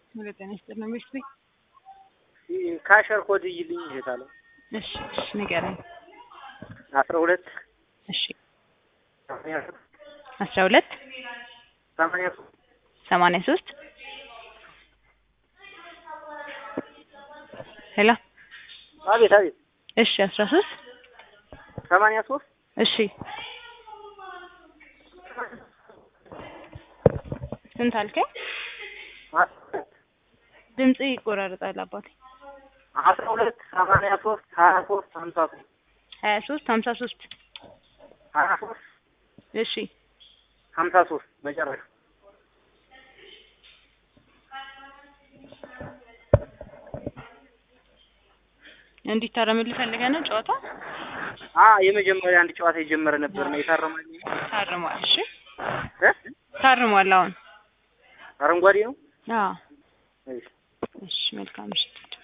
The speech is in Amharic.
ወደ ጤና ይስጥልኝ ቤት ቤት ካሸር ኮድ ይልኝ ይሄታለ እሺ እሺ ንገረኝ አስራ ሁለት እሺ ሰማንያ አስራ ሁለት ሰማንያ ሶስት ሰማንያ ሶስት ሄሎ አቤት አቤት እሺ አስራ ሶስት ሰማንያ ሶስት እሺ ስንት አልከኝ? ድምጽ ይቆራረጣል አባቴ። አስራ ሁለት ሰማንያ ሶስት ሀያ ሶስት ሀምሳ ሶስት ሀያ ሶስት ሀምሳ ሶስት ሀያ ሶስት እሺ ሀምሳ ሶስት መጨረሻ እንዲታረምልህ ፈልገህ ነው ጨዋታ? አ የመጀመሪያ አንድ ጨዋታ የጀመረ ነበር ነው የታረማል ታርሟል። እሺ እ ታርሟል። አሁን አረንጓዴ ነው አዎ። እሺ እሺ መልካም ምሽት።